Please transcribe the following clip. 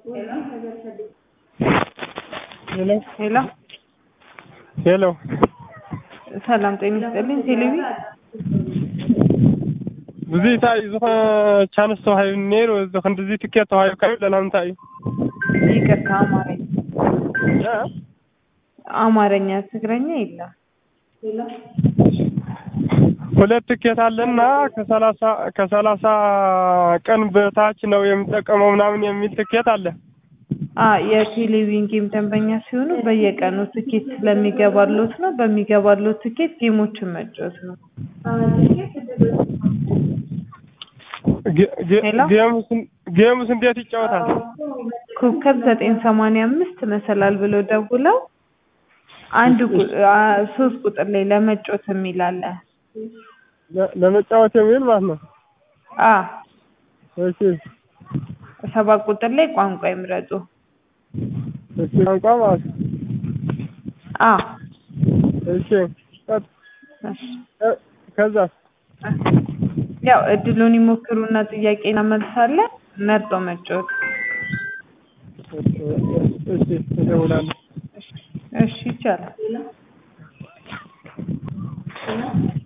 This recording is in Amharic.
ሄሎ ሄሎ ሄሎ ሰላም ጤና ይስጥልኝ። ቴሌቪ ብዙ እንታይ ዝኾነ ቻንስ ተዋሂቡ ነይሩ እዚ ክንዲዚ ትኬት ተዋሂብካ እዩ ለና እንታይ እዩ ይቅርታ፣ አማርኛ እ? አማርኛ ትግረኛ የለም። ሁለት ትኬት አለና ከሰላሳ ከሰላሳ ቀን በታች ነው የሚጠቀመው ምናምን የሚል ትኬት አለ። አ የቴሌቪዥን ጌም ደንበኛ ሲሆኑ በየቀኑ ትኬት ስለሚገባሎት ነው። በሚገባሎት ትኬት ጌሞችን መጫወት ነው። ጌ- ጌ- ሄሎ? ጌሙስ ጌሙስ እንዴት ይጫወታል? ኮከብ ዘጠኝ ሰማንያ አምስት መሰላል ብለው ደውለው አንድ ቁ- አ ሶስት ቁጥር ላይ ለመጫወት የሚል አለ። ለ- ለመጫወት የሚል ማለት ነው። አ እሺ ሰባት ቁጥር ላይ ቋንቋ ይምረጡ። እሺ ቋንቋ ማለት ነው። አ እሺ ቀጥ- እሺ። እ- ከዛስ ያው እድሉን ይሞክሩና ጥያቄ እናመልሳለን። መርጦ መጫወት። እሺ እሺ እደውላለሁ። እሺ ይቻላል።